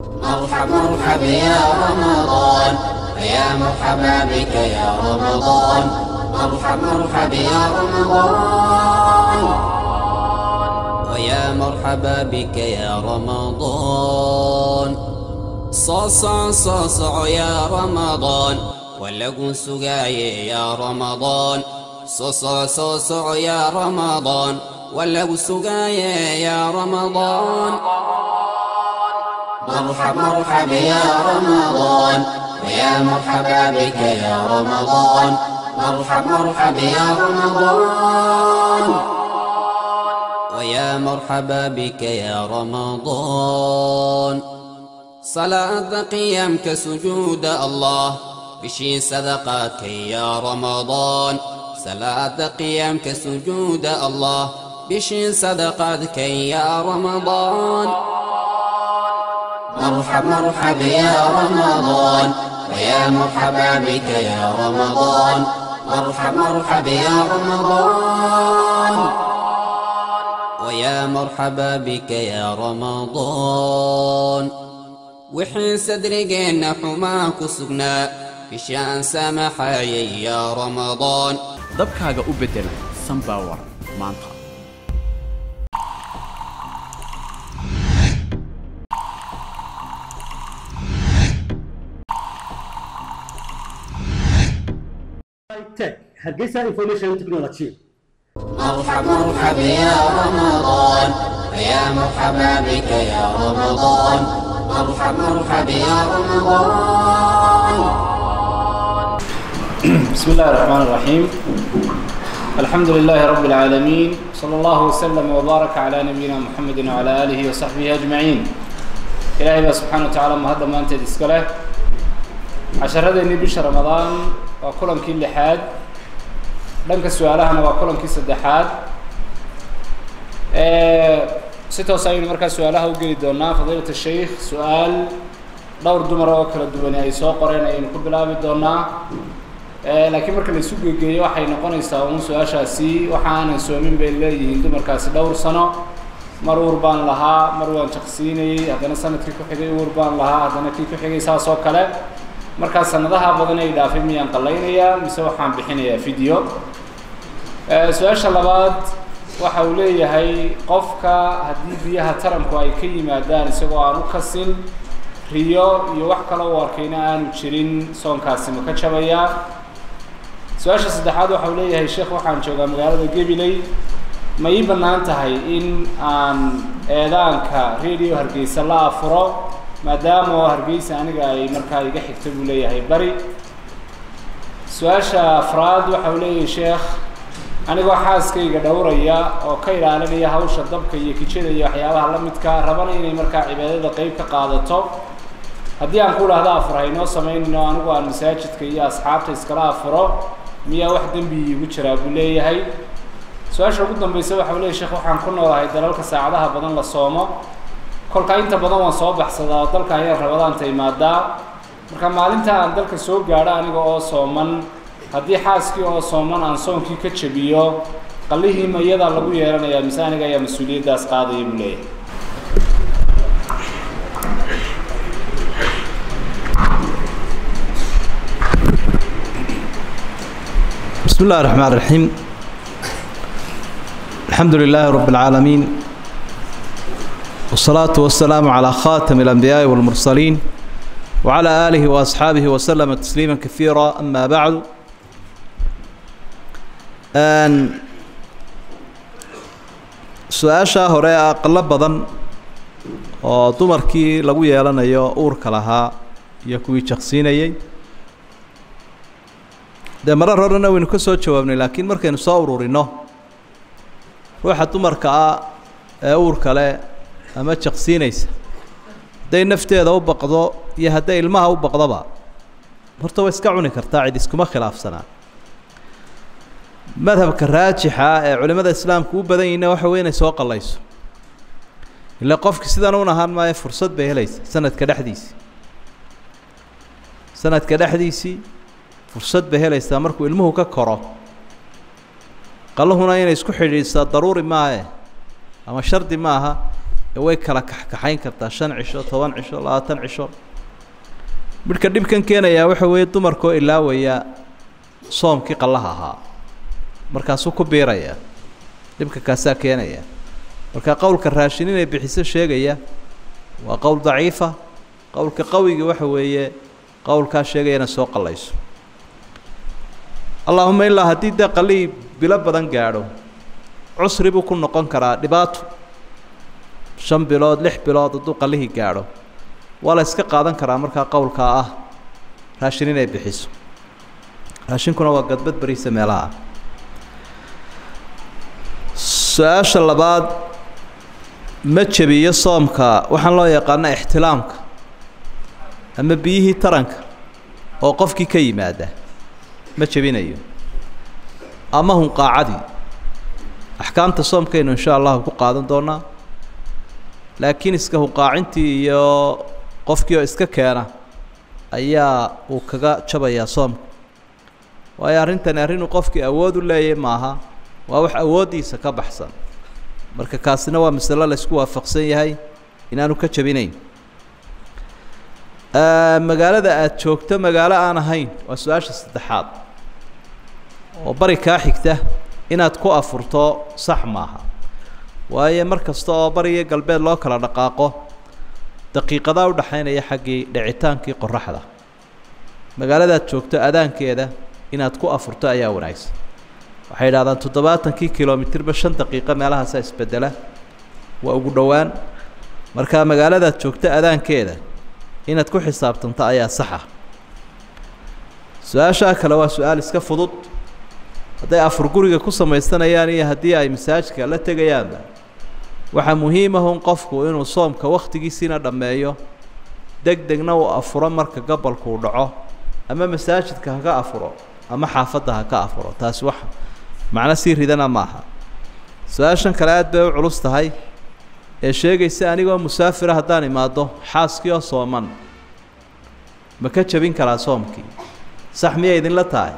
مرحب مرحب يا رمضان يا مرحبا بك يا رمضان مرحب مرحب يا رمضان ويا مرحبا بك يا رمضان صاصع صاصع يا رمضان ولقوا سقاي يا رمضان صاصع صاصع يا رمضان ولقوا سقاي يا رمضان مرحب مرحب يا رمضان ويا مرحبا بك يا رمضان مرحب مرحب يا رمضان ويا مرحبا بك يا رمضان صلاة قيامك سجود الله بشي صدقاتك يا رمضان صلاة قيامك سجود الله بشي صدقاتك يا رمضان مرحب مرحب يا رمضان ويا مرحبا بك يا رمضان مرحب مرحب يا رمضان ويا مرحبا بك يا رمضان وحين صدرقنا حماك سقنا بشان سمحاي يا رمضان dabkaaga u beddela sunpower maanta tech hargeysa information technology مرحب مرحب يا رمضان ويا مرحبا بك يا رمضان مرحب مرحب يا رمضان بسم الله الرحمن الرحيم الحمد لله رب العالمين صلى الله وسلم وبارك على نبينا محمد وعلى آله وصحبه أجمعين إلهي بقى سبحانه وتعالى ما هذا ما أنت تسكله عشر هذا بش رمضان وكلهم كل حاد dhanka su-aalahana waa kulankii saddexaad si toos ayaynu markaa su-aalaha u geli doonaa fadiilat sheikh su-aal dhowr dumar oo kala duwani ay soo qoreen ayaynu ku bilaabi doonaa laakiin marka la isu gegeeyo waxay noqonaysaa un su-aashaasi waxa aanan soomin bay leeyihiin dumarkaasi dhowr sano mar uur baan lahaa mar waan jaqsiinayey haddana sanadkii ku xigay uur baan lahaa haddana kii ku xigay saas oo kale markaa sanadaha badan ay dhaafay miyaan qallaynayaa mise waxaan bixinayaa video su-aasha labaad waxa uu leeyahay qofka haddii biyaha taranku ay ka yimaadaan isagoo aan u kasin riyo iyo wax kale u arkayna aanu jirin soonkaasi ma ka jabayaa su-aasha saddexaad waxa uu leeyahay sheekh waxaan joogaa magaalada gabiley ma ii bannaan tahay in aan eedaanka radio hargeysa la afuro maadaama oo hargeysa aniga ay markaa iga xigto buu leeyahay bari su-aasha afraad waxa uu leeyahay sheekh anigoo xaaskayga dhowraya oo ka ilaalinaya hawsha dabka iyo kijada iyo waxyaabaha la midka rabana inay markaa cibaadada qeyb ka qaadato haddii aan ku dhahdo afur haynoo samaynayno anigu aan masaajidka iyo asxaabta iskala afuro miyaa wax dembi iigu jiraa buu leeyahay su-aasha ugu dambeysa waxa uu leeyahy sheekh waxaan ku noolahay dalalka saacadaha badan la soomo kolka inta badan waan soo baxsadaa oo dalka ayaan rabadaanta imaadaa marka maalinta aan dalka soo gaadho aniga oo sooman haddii xaaskii oo sooman aan soonkii ka jabiyo qallihii ma iyadaa lagu yeelanayaa mise aniga ayaa mas-uuliyaddaas qaadaya buu leeyahay بسم الله الرحمن الرحيم الحمد لله رب العالمين والصلاة والسلام على خاتم الأنبياء والمرسلين وعلى آله وأصحابه وسلم تسليما كثيرا أما بعد أن su-aashaa hore aqalo badan oo dumarkii lagu yeelanayo uurka lahaa iyo kuwii jaqsiinayey dee marar horena waynu ka soo jawaabnay laakiin markaynu soo ururino ruuxa dumarka ah ee uurka leh ama jaqsiinaysa hadday nafteeda u baqdo iyo hadday ilmaha u baqdoba horta way iska cuni kartaa cid iskuma khilaafsanaa madhabka raajixa ee culimmada islaamku u badan yihiinna waxa wey inay soo qallayso ila qofki sidan un ahaan maayo fursad bay helaysa sanadka dhexdiisii sanadka dhexdiisii fursad bay helaysaa markuu ilmuhu ka koro qaluhuna inay isku xidhiidhsaa daruuri maahe ama shardi maaha ee way kala kaxkaxayn kartaa shan cisho toban cisho labaatan cisho midhka dhibkan keenayaa waxa weeye dumarkoo ilaawaya soomkii qallaha ahaa markaasuu ku biiraya dhibka kaasaa keenaya marka qowlka raashin inay bixiso sheegaya waa qowl daciifa qowlka qawigii waxa weeye qowlkaa sheegaya inay soo qallayso allaahuma ilaa haddii dee qalihii bilo badan gaadho cusri buu ku noqon karaa dhibaato shan bilood lix bilood hadduu qalihii gaadho waa la iska qaadan karaa markaa qowlkaa ah raashin inay bixiso raashinkuna waa gadbad beriisa meelaha su-aasha labaad ma jebiyo soomka waxaan loo yaqaana ixtilaamka ama biyihii taranka oo qofkii ka yimaada ma jebinayo ama hunqaacadii axkaamta soomkaynu insha allahu ku qaadan doonaa laakiin iska hunqaacintii iyo qofkii oo iska keena ayaa uu kaga jabayaa soomka waayo arrintani arrinuu qofkii awood u leeyahy maaha waa wax awooddiisa ka baxsan marka kaasina waa masalo la isku waafaqsan yahay inaanu ka jabinayn magaalada aada joogto magaalo aan ahayn waa su-aasha saddexaad oo bari kaa xigta inaad ku afurto sax maaha waayo mar kasta oo bariyo galbeed loo kala dhaqaaqo daqiiqadaa u dhaxaynaya xaggii dhicitaankii qoraxda magaaladaad joogto adaankeeda inaad ku afurto ayaa wanaagsan waxay idhahdaan toddobaatankii kilomitirba shan daqiiqo meelahaasaa isbedela waa ugu dhowaan marka magaaladaad joogto adaankeeda inaad ku xisaabtanto ayaa saxa su-aashaa kale waa su-aal iska fudud hadday afur guriga ku samaysanayaan iyo haddii ay masaajidka la tegayaanba waxaa muhiimahun qofku inuu soomka wakhtigiisiina dhammeeyo deg degna uu afuro marka gabalkuu dhaco ama masaajidka haka afuro ama xaafadda haka afuro taasi wax macno sii ridana maaha su-aashan kale aad bay u culus tahay ee sheegaysa anigoo musaafira haddaan imaado xaaskii oo sooman ma ka jabin karaa soomkii sax miyay idinla tahay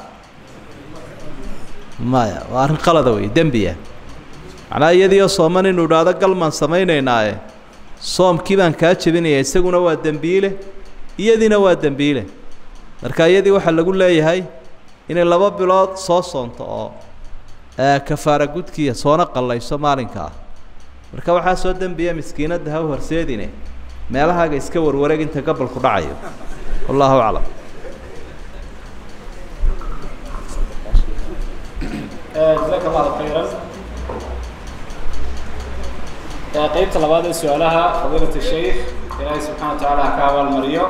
maya waa arrin qalada wey dembiya macnaa iyadiioo sooman inuu idhaahdo galmaan samaynaynaaye soomkii baan kaa jebinaya isaguna waa dembiile iyadiina waa dembiile marka iyadii waxaa lagu leeyahay inay laba bilood soo soonto oo kafaara gudkiya soona qallayso maalinka ah marka waxaa soo dembiya miskiinadda ha u horseedine meelahaaga iska warwareeg inta gabalku dhacayo wallahu aclam jazaaka allahu khayran qeybta labaad ee su-aalaha fadiilat sheikh ilaahay subxana wa tacaala ha ka abaalmariyo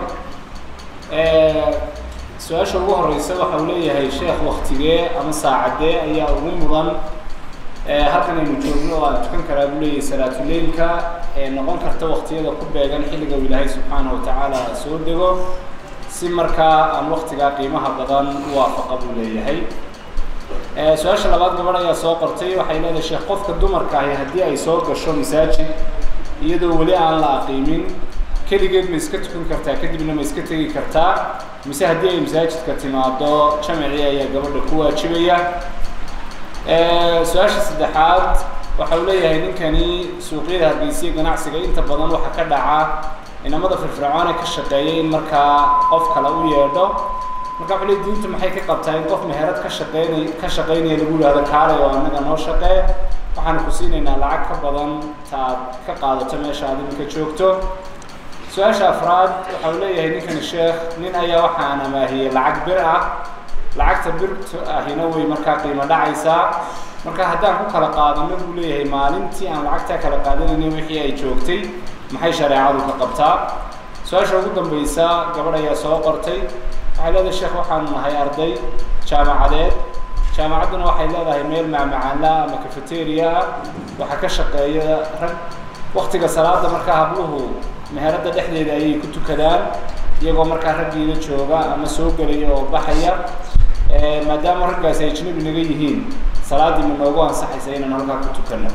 su-aasha ugu horeysa waxa uu leeyahay sheekh waktigee ama saacadee ayaa ugu mudan halkan aynu joogno oo aan tukan karaa buu leeyahay salaatuleilka ee noqon karta waktiyada ku beegan xilliga uu ilaahay subxaana wa tacaala soo dego si markaa aan waktigaa qiimaha badan u waafaqa buu leeyahay su-aasha labaad gabadh ayaa soo qortay waxay leedahay sheekh qofka dumarka ahi haddii ay soo gasho masaajid iyadoo weli aan la aqiimin keligeed ma iska tukan kartaa kadibna ma iska tegi kartaa mise haddii ay masaajidka timaado jamacii ayaa gabadha ku waajibaya su-aasha saddexaad waxa uu leeyahay ninkani suuqyada hargeysiya ganacsiga inta badan waxaa ka dhaca inamada firfircoone ka shaqeeya in markaa qof kale u yeedho marka wuxuu leey diintu maxay ka qabtaa in qof meherad ka shaqeynay ka shaqeynaya lagu yihahdo kaalay oo annaga noo shaqee waxaanu ku siinaynaa lacag ka badan ta aad ka qaadato meesha aad iminka joogto su-aasha afraad waxa uu leeyahay ninkani sheekh nin ayaa waxaan amaahiyey lacag bir ah lacagta birta ahina way markaa qiimo dhacaysaa marka haddaan ku kala qaadano buu leeyahay maalintii aan lacagtaa kala qaadanayna wixii ay joogtay maxay shareecadu ka qabtaa su-aasha ugu dambaysa gabadh ayaa soo qortay waxay leedahay sheekh waxaanu nahay arday jaamacadeed jaamacadduna waxay leedahay meel macmacaanla ama cafeteria ah waxaa ka shaqeeya rag waktiga salaada markaa habluhu meheradda dhexdeeda ayay ku tukadaan iyagoo markaa raggiida jooga ama soo gelaya oo baxaya maadaama raggaasi ay ajnabi naga yihiin salaaddii ma noogu ansaxaysa inaan halkaa ku tukano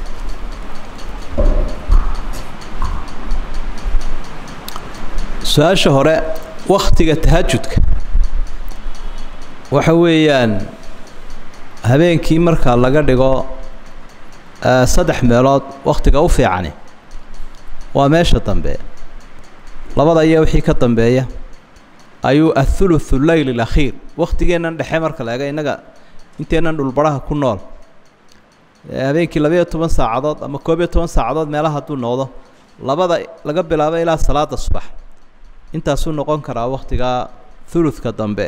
su-aasha hore waktiga tahajudka waxa weeyaan habeenkii marka laga dhigo saddex meelood waktiga u fiicani waa meesha dambe labada iyo wixii ka dambeeya ayuu athuluthu leyl alakhiir waktigeennan dhexe marka la ega innaga inteennan dhulbaraha ku nool habeenkii labayo toban saacadood ama koob iyo toban saacadood meelaha hadduu noqdo labada laga bilaabo ilaa salaada subax intaasuu noqon karaa waktigaa thuluthka dambe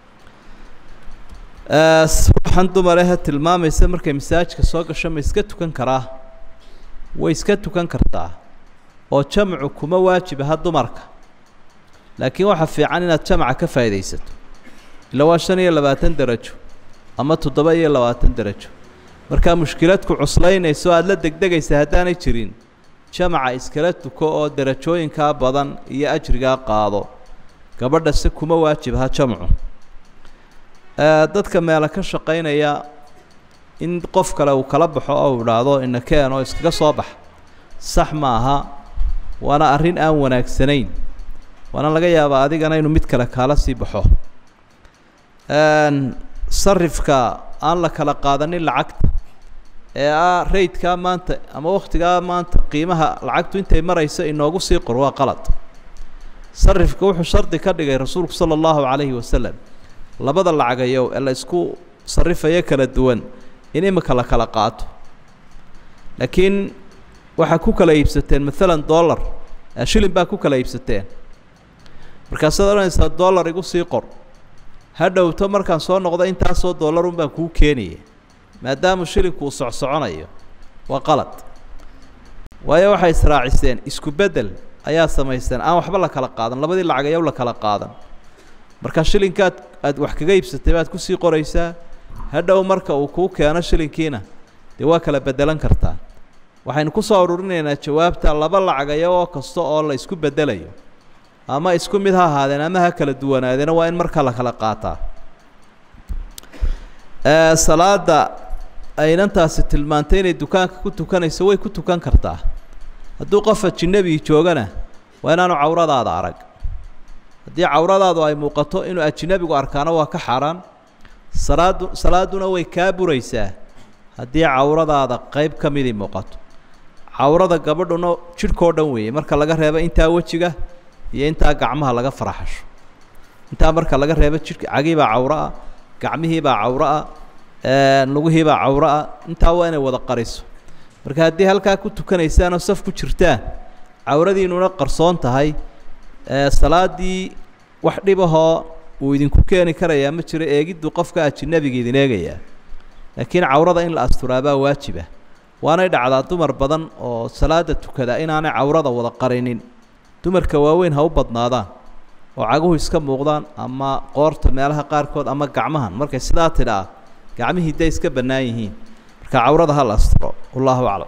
ruuxan dumarehe tilmaamaysa markay masaajka soo gasho ma iska tukan karaa way iska tukan kartaa oo jamcu kuma waajibaha dumarka laakiin waxaa fiican inaad jamca ka faa'iidaysato ila waa shan iyo labaatan derajo ama toddoba iyo labaatan derajo markaa mushkiladku cuslaynayso aada la degdegaysa haddaanay jirin jamaca iskala tuko oo derajooyinkaa badan iyo ajrigaa qaado gabadha se kuma waajibaha jamcu dadka meela ka shaqaynaya in qof kale uu kala baxo oo uu idhaahdo inakeen oo iskaga soo bax sax ma aha waana arrin aan wanaagsanayn waana laga yaabaa adigana inuu mid kale kaala sii baxo sarifka aan la kala qaadanin lacagta ee ah raydkaa maanta ama wakhtigaa maanta qiimaha lacagtu intay marayso inoogu sii qor waa qalad sarifka wuxuu shardi ka dhigay rasuulku sala allahu calayhi wasalam labada lacagayow ee la isku sarifayo kala duwan in imika la kala qaato laakiin waxaa ku kala iibsateen maalan dollar shilin baa ku kala iibsateen markaasaad odhanaysaa dollar igu sii qor ha dhowto markaan soo noqdo intaasoo dollar un baan kuu keenaya maadaama shilinku uu socsoconayo waa qalad waayo waxay israaciseen isku beddel ayaa samaysteen aan waxba la kala qaadan labadii lacagayow la kala qaadan marka shilinkaad aad wax kaga iibsatay baad kusii qoraysaa hadhow marka uu kuu keeno shilinkiina dee waa kala beddelan kartaa waxaynu ku soo ururinaynaa jawaabta laba lacagayo oo kasta oo la isku beddelayo ama isku mid ha ahaadeen ama ha kala duwanaadeena waa in marka la kala qaataa salaada aynantaasi tilmaantay inay dukaanka ku tukanayso way ku tukan kartaa hadduu qof ajinabi joogana waa inaanu cawradaada arag haddii cawradaadu ay muuqato inuu ajinabigu arkaano waa ka xaaraan salaadu salaaduna way kaa buraysaa haddii cawradaada qeyb ka midii muuqato cawrada gabadhuna jidhkao dhan weeye marka laga reebo intaa wejiga iyo intaa gacmaha laga faraxasho intaa marka laga reebo jidhka cagiibaa cawro ah gacmihiibaa cawro ah lugihiibaa cawro ah intaa waa inay wada qariso marka haddii halkaa ku tukanaysaan oo saf ku jirtaan cawradiinuna qarsoon tahay salaadii wax dhibahoo uu idinku keeni karayaa ma jiro eegiddu qofka ajinabiga idin eegayaa laakiin cawrada in la asturaabaa waajiba waanay dhacdaa dumar badan oo salaada tukada inaanay cawrada wada qarinin dumarka waaweyn ha u badnaadaan oo caguhu iska muuqdaan ama qoorta meelaha qaarkood ama gacmahan markay sidaa tidhaa gacmihii day iska bannaan yihiin marka cawrada ha la asturo wallahu aclam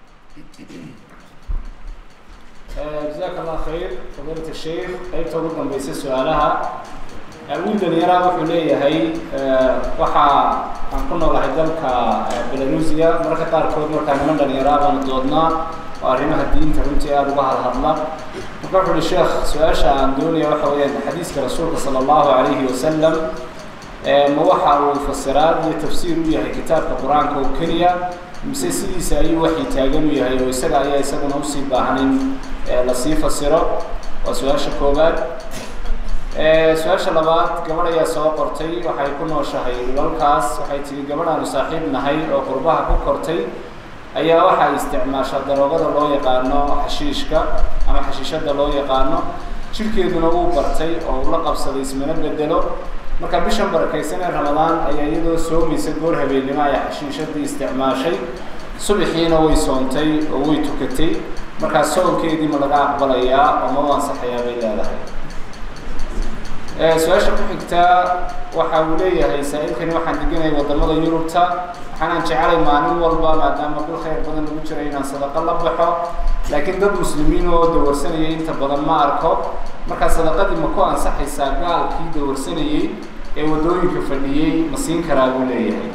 jazaaka allah khayr fadiilat sheikh qaybta ugu dambaysa su-aalaha wiil dhalinyara wuxuu leeyahay waxa aan ku noolahay dalka belarusia mararka qaarkood markaa niman dhalinyara baanu doodnaa oo arrimaha diinta runtii aada uga hadhadla marka wuxu uhi sheekh su-aasha aan doonaya waxa weeyaan xadiiska rasuulka sala allahu calayhi wasalam ma waxa uu fasiraad iyo tafsiir u yahay kitaabka qur-aanka oo keliya mise sidiisa ayuu waxay taagan u yahay oo isaga ayaa isaguna usii baahnayn lasii fasiro waa su-aasha koowaad su-aasha labaad gabadh ayaa soo qortay waxay ku nooshahay dhulalkaas waxay tihi gabadh aanu saaxiib nahay oo qurbaha ku kortay ayaa waxay isticmaashaa daroogada loo yaqaano xashiishka ama xashiishada loo yaqaano jirkeeduna uu bartay oo uu la qabsaday ismana bedelo marka bishan barakaysan ee ramadaan ayaa iyadoo soomaysa goor habeennimo ay xashiishadii isticmaashay subaxiina way soontay oo way tukatay markaa soonkeedii ma laga aqbalayaa oo ma u ansaxayaa bay leedahay su-aasha ku xigtaa waxa uu leeyahay saa-ilkani waxaan deganay wadamada yurubta waxaanaan jecelay maalin walba maadaama bil khayr badan lagu jiro inaan sadaqo la baxo laakiin dad muslimiin oo dawarsanayay inta badan ma arko markaa sadaqadii ma ku ansaxaysaa gaalkii dawarsanayey ee waddooyinka fadhiyey ma siin karaa buu leeyahay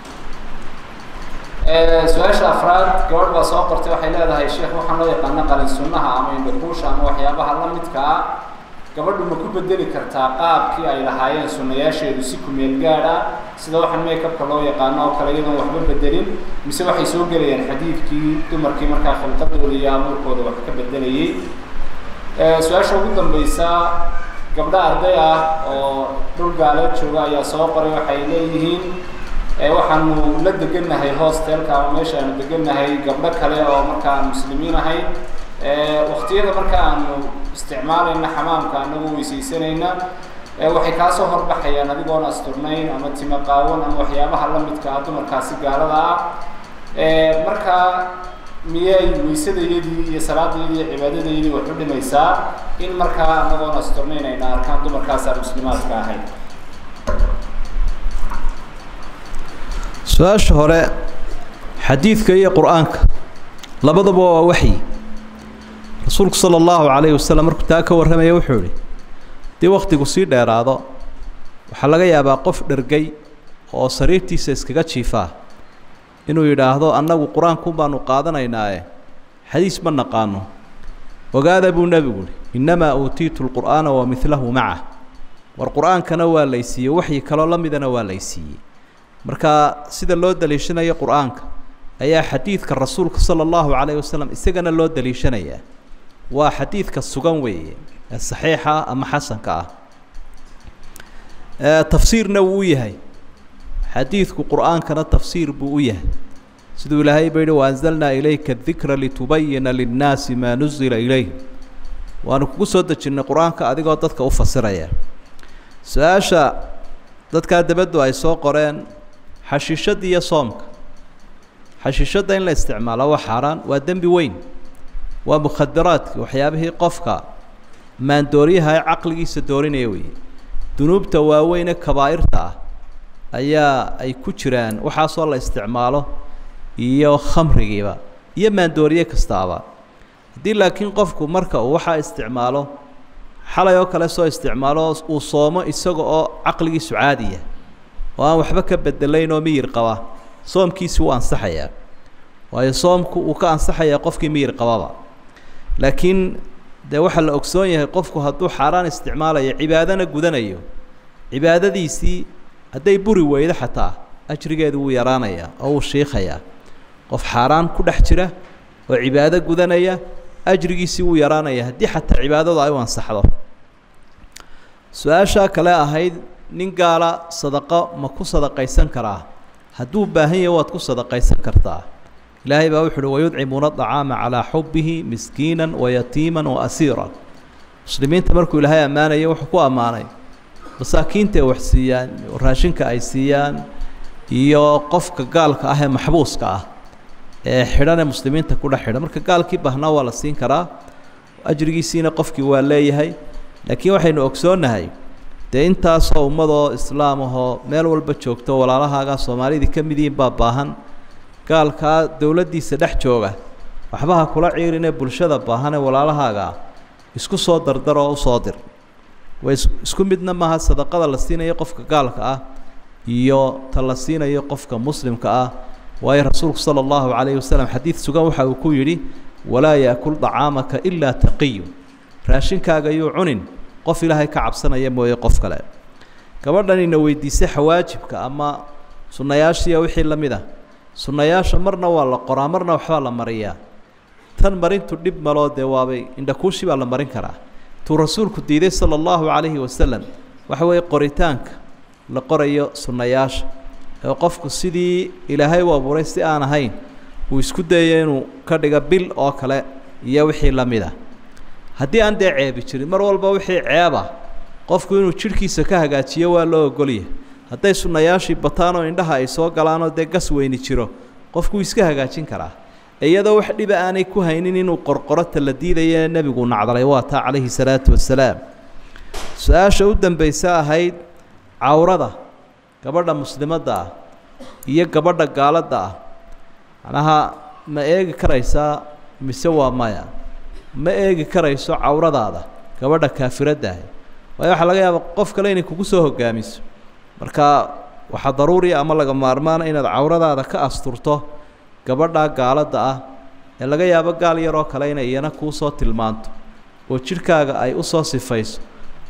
su-aasha afraad gabadh baa soo qortay waxay leedahay sheekh waxaan loo yaqaano qalin sunnaha ama indhakuusha ama waxyaabaha la midka ah gabadhu ma ku bedeli kartaa qaabkii ay lahaayeen sunnayaasheedu si kumeel gaadh ah sida waxaan makeupka loo yaqaano oo kale iyadoon waxba bedelin mise waxay soo gelayaan xadiidkii dumarkii markaa khilqadooda iyo abuurkooda wax ka bedelayay su-aasha ugu dambaysa gabdho arday ah oo dhul gaaleed jooga ayaa soo qoray waxay leeyihiin waxaanu la degannahay hostelka ama meesha aanu degannahay gabdho kale oo marka aan muslimiin ahay waktiyada marka aanu isticmaalayna xamaamka anagoo weysaysanayna waxay kaasoo horbaxayaan adigoon asturnayn ama timo qaawan ama waxyaabaha la midka ah dumarkaasi gaalada ah marka miyay weysadayadii iyo salaadayadii iyo cibaadadayadii wax u dhimaysaa in markaa anagoon asturnayn ayna arkaan dumarkaasaan muslimaadka ahayn su-aasha hore xadiidka iyo qur-aanka labadaba waa waxyi rasuulku sala allahu calayhi wasalam markuu taa ka warramaya wuxuu idhi haddii wakhtigu sii dheeraado waxaa laga yaabaa qof dhergay oo sariirtiisa iskaga jiifaa inuu yidhaahdo annagu qur-aankun baanu qaadanaynaae xadiis ma naqaano ogaada buu nebigu ihi innamaa uutiitu lqur'aana wa midlahu macah war qur-aankana waa laysiiyey waxyi kaloo la midana waa laysiiyey marka sida loo daliishanayo qur-aanka ayaa xadiidka rasuulka sala allahu calayhi wasalam isagana loo daliishanayaa waa xadiidka sugan weeye ee saxiixa ama xasanka ah tafsiirna wuu u yahay xadiidku qur-aankana tafsiir buu u yahay siduu ilaahay ba yihi waanzalnaa ilayka dikra litubayina linnaasi maa nuzila ilayh waanu kugu soo dejinnay qur-aanka adigoo dadka u fasiraya su-aasha dadkaa dabaddu ay soo qoreen xashiishadda iyo soomka xashiishadda in la isticmaalo waa xaaraan waa dembi weyn waa mukhadaraadki waxyaabihii qofka maandooryaha ee caqligiisa doorinaya weeye dunuubta waaweyne kabaa'irta ah ayaa ay ku jiraan waxaasoo la isticmaalo iyo khamrigiiba iyo maandooriye kastaaba haddii laakiin qofku marka uu waxaa isticmaalo xalay oo kale soo isticmaalo uu soomo isaga oo caqligiisu caadiya oo aan waxba ka bedelayn oo miyir qaba soomkiisi wuu ansaxayaa waayo soomku uu ka ansaxayaa qofkii miyir qababa laakiin dee waxaa la ogsoon yahay qofku hadduu xaaraan isticmaalayo cibaadana gudanayo cibaadadiisii hadday buri weydo xataa ajrigeedu wuu yaraanayaa oo wuu shiikayaa qof xaaraan ku dhex jira oo cibaado gudanaya ajrigiisii wuu yaraanaya haddii xataa cibaadadu ay u ansaxdo su-aashaa kale ahayd nin gaala sadaqo ma ku sadaqaysan karaa hadduu baahan yahay waad ku sadaqaysan kartaa ilaahay baa wuxu uhi wayudcimuuna acaama calaa xubbihi miskiinan wayatiiman wa asiiran muslimiinta markuu ilaahay ammaanaya wuxuu ku ammaanay masaakiinta ay wax siiyaan raashinka ay siiyaan iyo qofka gaalka ah ee maxbuuska ah ee xidhan ee muslimiinta ku dhex xidhan marka gaalkii bahnaa waa la siin karaa ajrigiisiina qofkii waa leeyahay laakiin waxaynu ogsoonnahay dee intaasoo ummadoo islaam ahoo meel walba joogto walaalahaagaa soomaalidii ka mid yihiin baa baahan gaalkaa dowladdiisa dhex jooga waxbaha kula ciirinee bulshada baahan ee walaalahaagaa isku soo dardar oo usoo dir way isku midna maaha sadaqada la siinayo qofka gaalka ah iyo ta la siinayo qofka muslimka ah waayo rasuulku sala allahu calayhi wasalam xadiid sugan waxa uu ku yidhi walaa yaakul dacaamaka ilaa taqiyu raashinkaaga yuu cunin qof ilaahay ka cabsanaya mooye qof kale gabadhanina weydiisay xawaajibka ama sunnayaashiiya wixii la mid ah sunnayaasha marna waa la qoraa marna waxbaa la mariyaa tan marintu dhib maloo dee waabay indhakuushi baa la marin karaa tuu rasuulku diiday sala allahu calayhi wasalam waxa weeye qoritaanka la qorayo sunnayaasha ee qofku sidii ilaahay u abuuray si aan ahayn uu isku dayayo inuu ka dhigo bil oo kale iyo wixii la mid ah haddii aan dee ceebi jirin mar walba wixii ceeba qofku inuu jidhkiisa ka hagaajiyo waa loo ogolyahay hadday sunnayaashii bataan oo indhaha ay soo galaanoo dee gas weyni jiro qofku iska hagaajin karaa iyadoo wax dhiba aanay ku haynin inuu qorqorota la diidaya nebigu nacdalay waa taa calayhi salaatu wasalaam su-aasha u dambaysa ahayd cawrada gabadha muslimadda ah iyo gabadha gaaladda ah macnaha ma eegi karaysaa mise waa maya ma eegi karayso cawradaada gabadha kaafiradda ahi waayo waxaa laga yaaba qof kale inay kugu soo hogaamiso marka waxaa daruuriya ama laga maarmaana inaad cawradaada ka asturto gabadhaa gaaladda ah ee laga yaabo gaal yaroo kale inay iyana kuu soo tilmaanto oo jidhkaaga ay u soo sifayso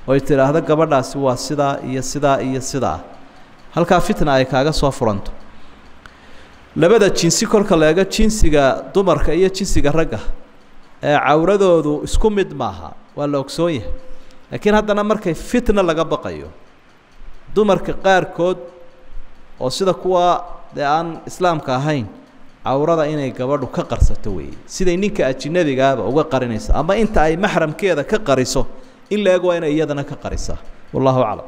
oy tidhaahdo gabadhaasi waa sidaa iyo sidaa iyo sidaa halkaa fitna ay kaaga soo furanto labada jinsi kolka la eego jinsiga dumarka iyo jinsiga ragga ee cawradoodu isku mid maaha waa la ogsoon yahay laakiin haddana markay fitna laga baqayo dumarka qaarkood oo sida kuwa dee aan islaamka ahayn cawrada inay gabadhu ka qarsato weeye siday ninka ajinabigaaba uga qarinayso ama inta ay maxramkeeda ka qariso in la eg waa inay iyadana ka qarisaa wallahu aclam